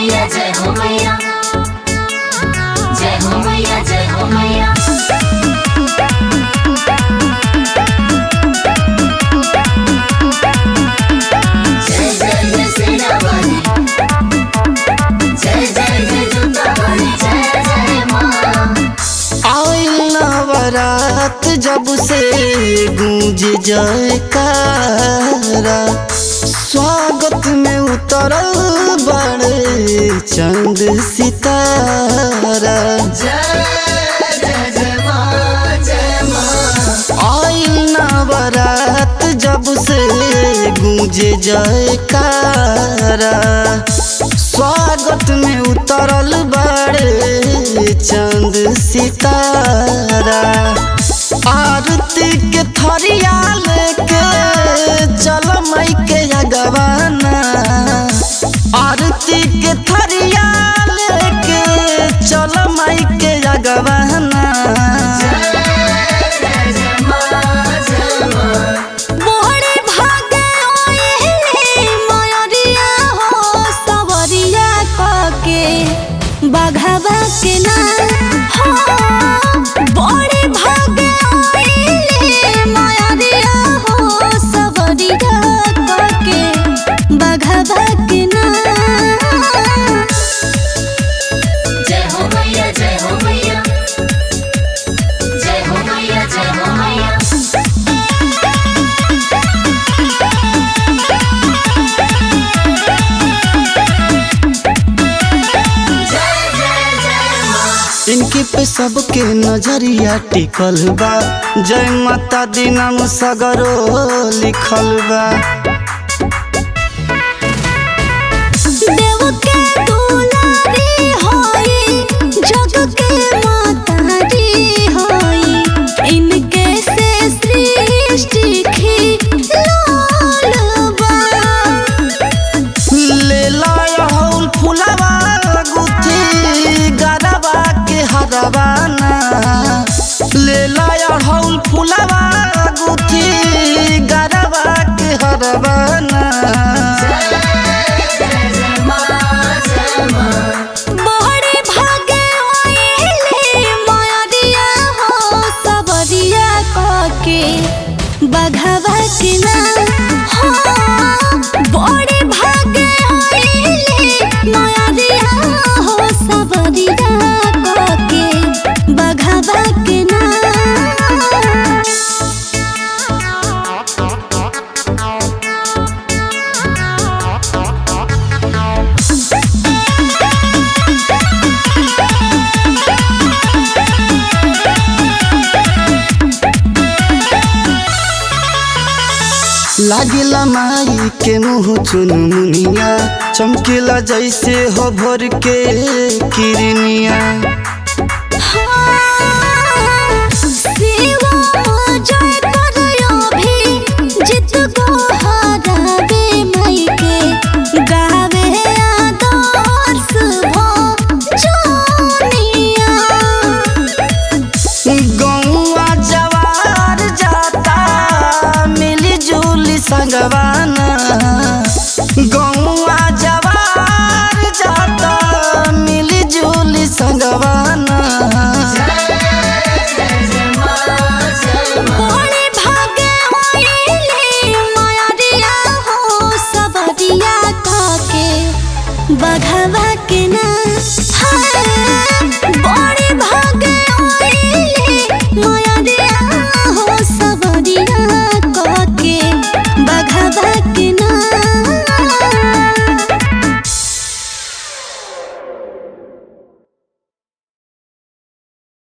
मैया जय हो मैया जय हो मैया जय हो मैया जय जय जय सेना वाली जय जय जय जुटा वाली जय जय माँ आइल नवरात जब से गूंज जयकारा स्वागत में उतरल बड़े चंद सितारा जय जय जय माँ जय माँ आइल नवरात जब से गूंज जयकारा स्वागत में उतरल बड़े चंद सितारा आरती के थरिया लेके चल मई के अगवाना आरती के थरिया लेके चल मई के अगवाना मोहरे भागे ओएले मयरिया हो सवरिया कके बघवा के ना हो बड़े भागे ओएले मयरिया हो सवरिया कके बघवा के ना जय हो मैया जय हो मैया जय हो मैया जय हो मैया जय जय जय माँ इनके पे सबके नजरिया टिकल बा जय माता दी नाम सगरो लिखल बा देव के दुलारी होई जग के मातारी होई इनके से सृष्टि खिलौल बा ले लाउल फुलवा गुथी गरबा के हरवाना ले लाउल फुलवा गुथी गरबा के हरवाना बहरे भागे ओएले मयरिया हो सबरिया कके बघवा के नाम हो बड़े भागे ओएले मयरिया हो सबरिया कके बघवा के नाम लागिला माई के मुँह चुन मुनिया चमकीला जैसे हो भोर के किरनिया गौआ जवार जाता मिली जुली संगवाना